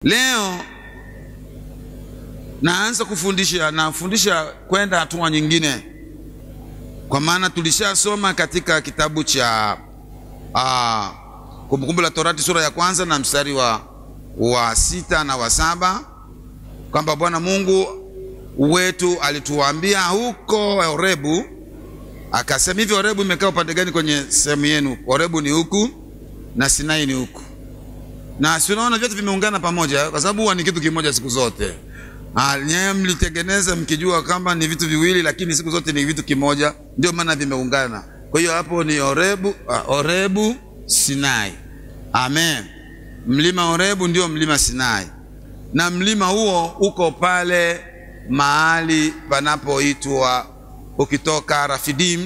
Leo naanza kufundisha, nafundisha kwenda hatua nyingine, kwa maana tulishasoma katika kitabu cha uh, Kumbukumbu la Torati sura ya kwanza na mstari wa, wa sita na wa saba kwamba Bwana Mungu wetu alituambia huko Horebu, akasema hivi, Horebu imekaa upande gani kwenye sehemu yenu? Horebu ni huku na Sinai ni huku, na si unaona vyote vimeungana pamoja, kwa sababu huwa ni kitu kimoja siku zote. Nyewe mlitengeneza mkijua kama ni vitu viwili, lakini siku zote ni vitu kimoja, ndio maana vimeungana. Kwa hiyo hapo ni Horebu, uh, Horebu Sinai. Amen. Mlima Horebu ndio mlima Sinai, na mlima huo uko pale mahali panapoitwa, ukitoka Rafidim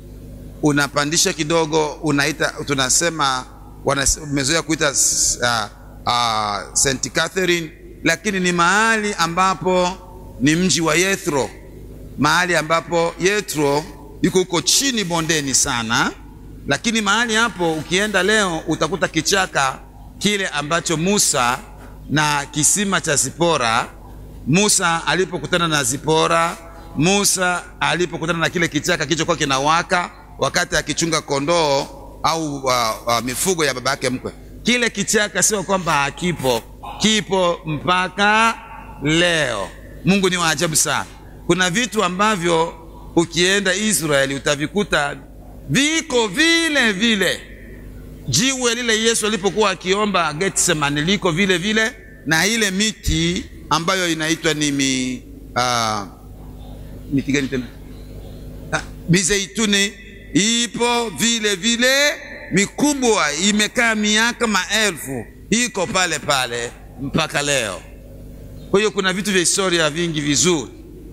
unapandisha kidogo, unaita tunasema, wamezoea kuita uh, uh, St Catherine, lakini ni mahali ambapo ni mji wa Yethro, mahali ambapo Yethro yuko huko chini bondeni sana, lakini mahali hapo ukienda leo utakuta kichaka kile ambacho Musa na kisima cha Zipora, Musa alipokutana na Zipora, Musa alipokutana na kile kichaka kilichokuwa kinawaka wakati akichunga kondoo au uh, uh, mifugo ya baba yake mkwe. Kile kichaka sio kwamba hakipo, kipo mpaka leo. Mungu ni wa ajabu sana. Kuna vitu ambavyo ukienda Israeli utavikuta viko vile vile. Jiwe lile Yesu alipokuwa akiomba Getsemani liko vile vile, na ile miti ambayo inaitwa ni mi, uh, miti gani tena? Ah, mizeituni ipo vile vile, mikubwa, imekaa miaka maelfu, iko pale pale mpaka leo. Kwa hiyo kuna vitu vya historia vingi vizuri,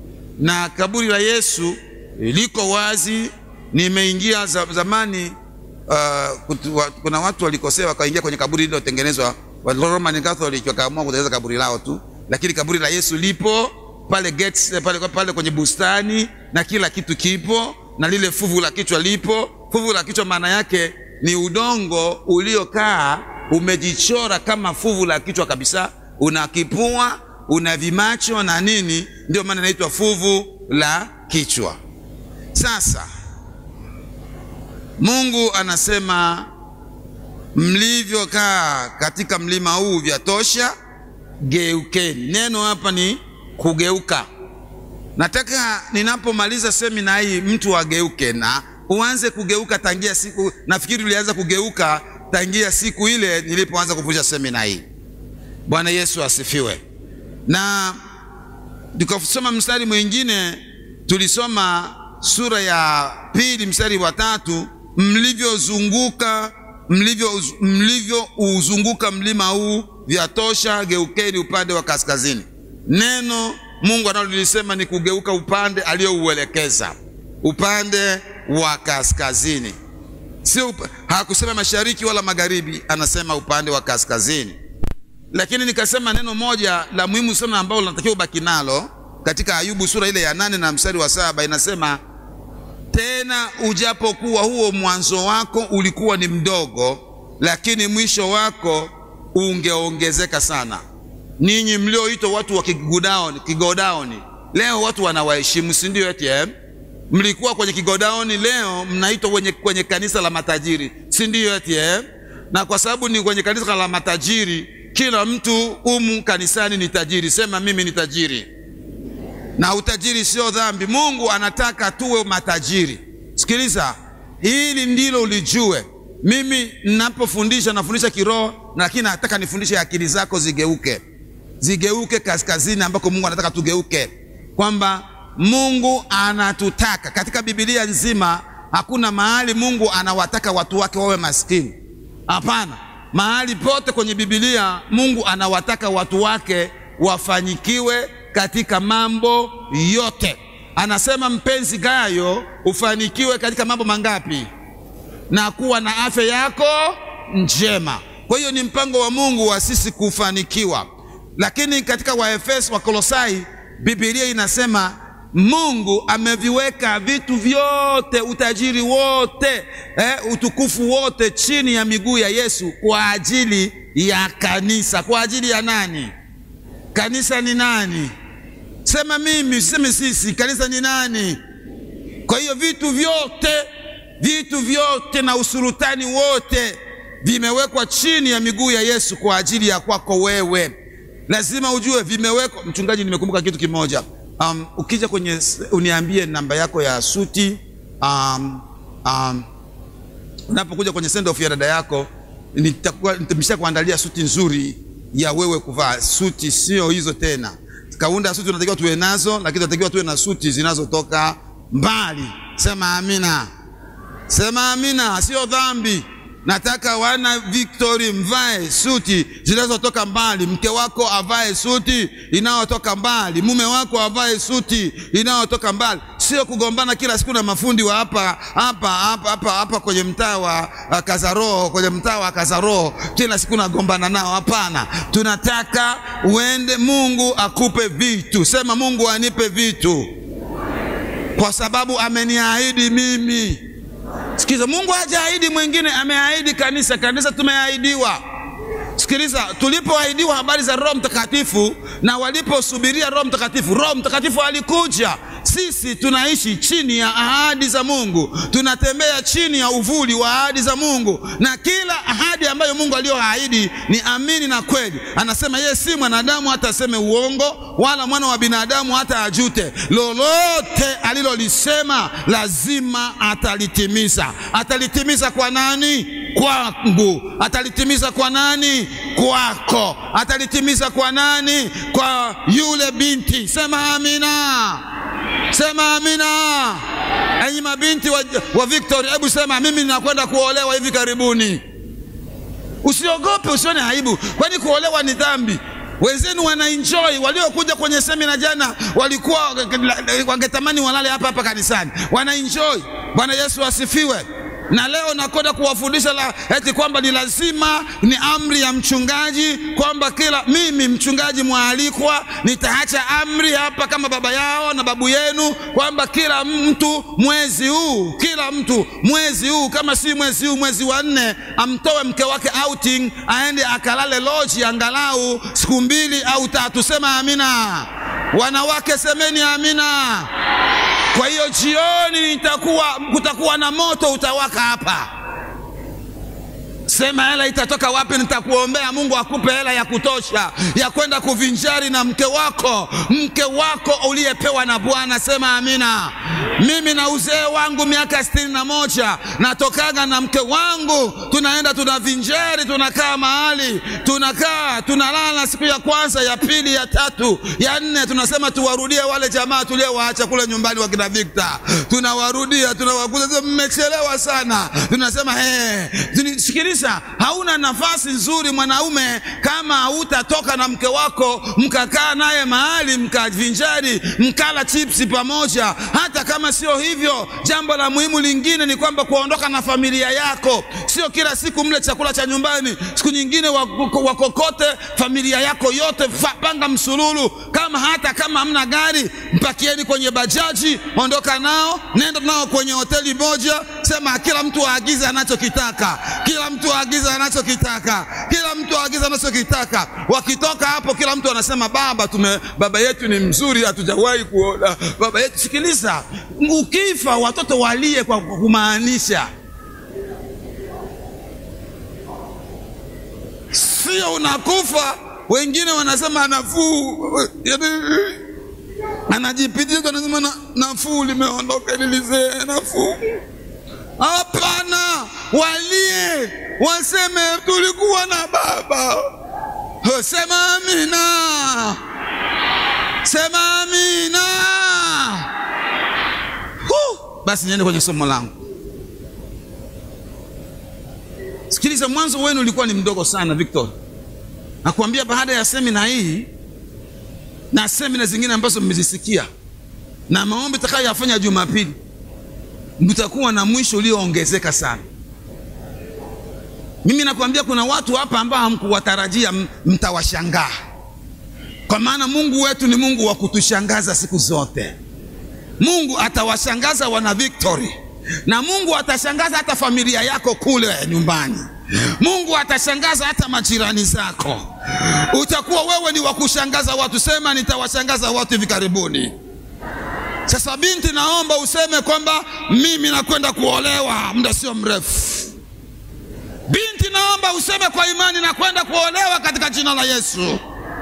na kaburi la Yesu liko wazi. Nimeingia zamani, uh, kutu, wa, kuna watu walikosea wakaingia kwenye kaburi lililotengenezwa wa Roman Catholic wakaamua kutengeneza kaburi lao tu, lakini kaburi la Yesu lipo pale gates, pale, pale kwenye bustani na kila kitu kipo na lile fuvu la kichwa lipo. Fuvu la kichwa maana yake ni udongo uliokaa umejichora kama fuvu la kichwa kabisa, una kipua, una vimacho na nini, ndio maana inaitwa fuvu la kichwa. Sasa Mungu anasema mlivyokaa katika mlima huu vyatosha, geukeni. Neno hapa ni kugeuka. Nataka ninapomaliza semina hii mtu ageuke na uanze kugeuka tangia siku, nafikiri ulianza kugeuka tangia siku ile nilipoanza kufundisha semina hii. Bwana Yesu asifiwe. Na tukasoma mstari mwingine, tulisoma sura ya pili mstari wa tatu, mlivyozunguka mlivyo mlivyouzunguka mlima huu vyatosha, geukeni upande wa kaskazini. Neno Mungu analolisema ni kugeuka upande aliyouelekeza, upande wa kaskazini. Sio, hakusema mashariki wala magharibi, anasema upande wa kaskazini. Lakini nikasema neno moja la muhimu sana ambalo linatakiwa ubaki nalo katika Ayubu sura ile ya nane na mstari wa saba inasema, tena ujapokuwa huo mwanzo wako ulikuwa ni mdogo, lakini mwisho wako ungeongezeka sana. Ninyi mlioitwa watu wa kigodaoni, kigodaoni leo watu wanawaheshimu, si ndio? Eti eh? Mlikuwa kwenye kigodaoni, leo mnaitwa kwenye, kwenye kanisa la matajiri, si ndio? Eti eh? Na kwa sababu ni kwenye kanisa la matajiri, kila mtu humu kanisani ni tajiri. Sema mimi ni tajiri, na utajiri sio dhambi. Mungu anataka tuwe matajiri. Sikiliza, hili ndilo ulijue. Mimi ninapofundisha nafundisha kiroho, lakini nataka nifundishe akili zako zigeuke zigeuke kaskazini ambako Mungu anataka tugeuke, kwamba Mungu anatutaka. Katika Biblia nzima hakuna mahali Mungu anawataka watu wake wawe maskini. Hapana, mahali pote kwenye Biblia Mungu anawataka watu wake wafanyikiwe katika mambo yote. Anasema, mpenzi Gayo, ufanikiwe katika mambo mangapi? Na kuwa na afya yako njema. Kwa hiyo ni mpango wa Mungu wa sisi kufanikiwa lakini katika Waefeso wa Kolosai Biblia inasema Mungu ameviweka vitu vyote, utajiri wote, eh, utukufu wote chini ya miguu ya Yesu kwa ajili ya kanisa. Kwa ajili ya nani? Kanisa ni nani? Sema mimi, seme sisi. Kanisa ni nani? Kwa hiyo vitu vyote, vitu vyote na usultani wote vimewekwa chini ya miguu ya Yesu kwa ajili ya kwako wewe. Lazima ujue vimewekwa. Mchungaji, nimekumbuka kitu kimoja. Um, ukija kwenye uniambie namba yako ya suti. Um, um, unapokuja kwenye send off ya dada yako, nitakuwa nitamsha kuandalia suti nzuri ya wewe kuvaa. Suti sio hizo tena, kaunda suti unatakiwa tuwe nazo, lakini tunatakiwa tuwe na suti zinazotoka mbali. Sema amina, sema amina, sio dhambi. Nataka wana Victory mvae suti zinazotoka mbali. Mke wako avae suti inayotoka mbali, mume wako avae suti inayotoka mbali, sio kugombana kila siku na mafundi wa hapa hapa hapa hapa hapa kwenye mtaa wa uh, Kazaroho, kwenye mtaa wa Kazaroho, kila siku nagombana nao. Hapana, tunataka uende, Mungu akupe vitu. Sema Mungu anipe vitu, kwa sababu ameniahidi mimi Sikiza, Mungu hajaahidi mwingine, ameahidi kanisa. Kanisa tumeahidiwa. Sikiliza, tulipoahidiwa habari za Roho Mtakatifu na waliposubiria Roho Mtakatifu, Roho Mtakatifu alikuja. Sisi tunaishi chini ya ahadi za Mungu, tunatembea chini ya uvuli wa ahadi za Mungu, na kila ahadi ambayo Mungu aliyoahidi ni amini na kweli. Anasema yeye si mwanadamu hata aseme uongo, wala mwana wa binadamu hata ajute. Lolote alilolisema lazima atalitimiza. Atalitimiza kwa nani? Kwangu. Atalitimiza kwa nani? Kwako. Atalitimiza kwa nani? Kwa yule binti. Sema amina. Sema amina. Enyi mabinti wa, wa Victory, hebu sema mimi ninakwenda kuolewa hivi karibuni. Usiogope, usione aibu, kwani kuolewa ni dhambi. Wenzenu wanaenjoy, waliokuja kwenye semina jana walikuwa wangetamani walale hapa hapa kanisani, wanaenjoy. Bwana Yesu asifiwe. Na leo nakwenda kuwafundisha la eti kwamba ni lazima, ni amri ya mchungaji kwamba kila mimi mchungaji mwalikwa nitaacha amri hapa kama baba yao na babu yenu kwamba kila mtu mwezi huu, kila mtu mwezi huu, kama si mwezi huu, mwezi wa nne, amtoe mke wake outing, aende akalale loji angalau siku mbili au tatu. Sema amina. Wanawake semeni amina. Kwa hiyo jioni itakuwa kutakuwa na moto utawaka hapa. Sema hela itatoka wapi? Nitakuombea Mungu akupe hela ya kutosha ya kwenda kuvinjari na mke wako, mke wako uliyepewa na Bwana. Sema amina. Mimi na uzee wangu miaka sitini na moja natokaga na mke wangu, tunaenda tunavinjari, tunakaa mahali, tunakaa tunalala, siku ya kwanza, ya pili, ya tatu, ya nne, tunasema tuwarudie wale jamaa tuliowaacha kule nyumbani wakina Victor, tunawarudia, tunawakuza, mmechelewa sana, tunasema hey, sikiliza hauna nafasi nzuri mwanaume kama hautatoka na mke wako mkakaa naye mahali mkavinjari mkala chipsi pamoja. Hata kama sio hivyo, jambo la muhimu lingine ni kwamba kuondoka na familia yako, sio kila siku mle chakula cha nyumbani, siku nyingine wakokote familia yako yote, panga msululu. Kama hata kama hamna gari, mpakieni kwenye bajaji, ondoka nao, nenda nao kwenye hoteli moja, sema kila mtu aagize anachokitaka, kila mtu aagiza anachokitaka, kila mtu aagiza anachokitaka. Wakitoka hapo, kila mtu anasema baba, tume baba yetu ni mzuri, hatujawahi kuona baba yetu. Sikiliza, ukifa watoto walie kwa kumaanisha, sio unakufa. Wengine wanasema anafuu, anajipitia, anasema na, nafuu limeondoka, lilizee nafuu Hapana, walie waseme tulikuwa na baba. Sema amina, sema amina. Huh. Basi niende kwenye somo langu. Sikiliza, mwanzo wenu ulikuwa ni mdogo sana Victor. Nakwambia baada ya semina hii na semina zingine ambazo mmezisikia na maombi takayoyafanya Jumapili mtakuwa na mwisho ulioongezeka sana. Mimi nakwambia kuna watu hapa ambao hamkuwatarajia, mtawashangaa, kwa maana Mungu wetu ni Mungu wa kutushangaza siku zote. Mungu atawashangaza wana Victory, na Mungu atashangaza hata familia yako kule nyumbani. Mungu atashangaza hata majirani zako. Utakuwa wewe ni wa kushangaza watu. Sema, nitawashangaza watu hivi karibuni. Sasa binti, naomba useme kwamba mimi nakwenda kuolewa muda sio mrefu. Binti, naomba useme kwa imani, nakwenda kuolewa katika jina la Yesu.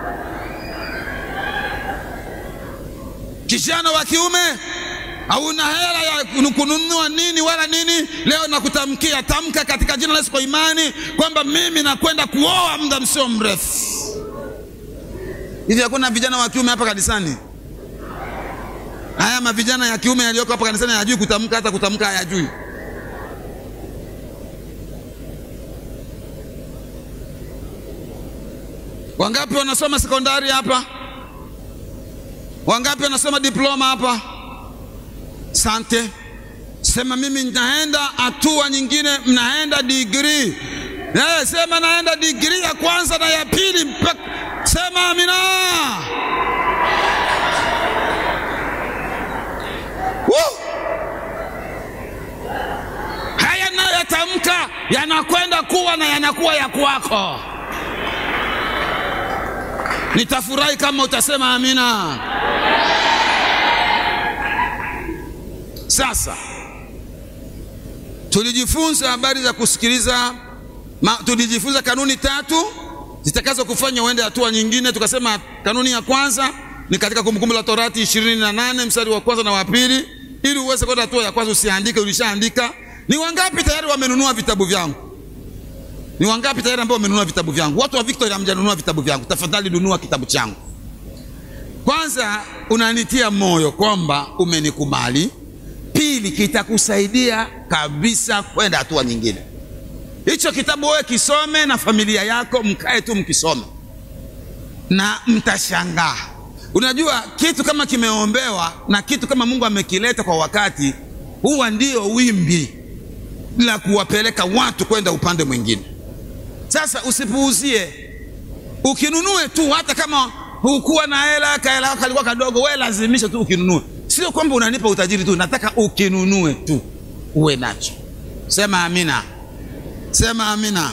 Kijana wa kiume, hauna hela ya kununua nini wala nini, leo nakutamkia, tamka katika jina la Yesu kwa imani kwamba mimi nakwenda kuoa muda msio mrefu. Hivi hakuna vijana wa kiume hapa kanisani? Haya mavijana ya kiume yaliyoko hapa kanisani hayajui kutamka, hata kutamka hayajui. Wangapi wanasoma sekondari hapa? Wangapi wanasoma diploma hapa? Sante. Sema mimi nitaenda hatua nyingine, mnaenda degree. Eh, sema naenda degree ya kwanza na ya pili mpaka. Sema amina. Woo! Haya nayotamka yanakwenda kuwa na yanakuwa ya kwako. Nitafurahi kama utasema amina. Sasa tulijifunza habari za kusikiliza ma, tulijifunza kanuni tatu zitakazo kufanya uende hatua nyingine. Tukasema kanuni ya kwanza ni katika Kumbukumbu la Torati ishirini na nane mstari wa kwanza na wa pili. Ili uweze kwenda hatua ya kwanza usiandike, ulishaandika. Ni wangapi tayari wamenunua vitabu vyangu? Ni wangapi tayari ambao wamenunua vitabu vyangu? Watu wa Victory hamjanunua vitabu vyangu, tafadhali nunua kitabu changu. Kwanza unanitia moyo kwamba umenikubali. Pili, kitakusaidia kabisa kwenda hatua nyingine. Hicho kitabu wewe kisome na familia yako, mkae tu mkisome na mtashangaa. Unajua kitu kama kimeombewa na kitu kama Mungu amekileta kwa wakati, huwa ndio wimbi la kuwapeleka watu kwenda upande mwingine. Sasa usipuuzie, ukinunue tu, hata kama hukuwa na hela, kahela kako kalikuwa kadogo, wewe lazimisha tu ukinunue. Sio kwamba unanipa utajiri tu, nataka ukinunue tu uwe nacho. Sema amina, sema amina.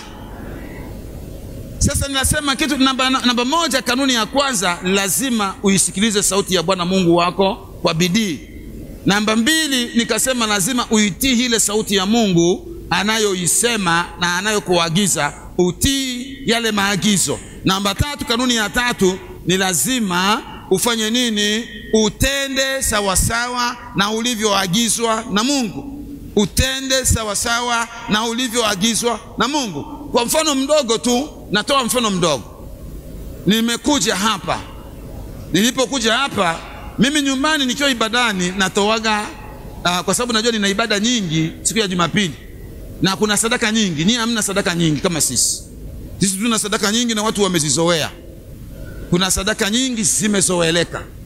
Sasa ninasema kitu namba, namba moja, kanuni ya kwanza, lazima uisikilize sauti ya Bwana Mungu wako kwa bidii. Namba mbili, nikasema lazima uitii ile sauti ya Mungu anayoisema na anayokuagiza utii yale maagizo. Namba tatu, kanuni ya tatu ni lazima ufanye nini? Utende sawasawa na ulivyoagizwa na Mungu. Utende sawasawa na ulivyoagizwa na Mungu. Kwa mfano mdogo tu, natoa mfano mdogo. Nimekuja hapa, nilipokuja hapa mimi nyumbani nikiwa ibadani natoaga uh, kwa sababu najua nina ibada nyingi siku ya Jumapili na kuna sadaka nyingi. Nyinyi hamna sadaka nyingi kama sisi. Sisi tuna sadaka nyingi na watu wamezizoea. Kuna sadaka nyingi zimezoeleka.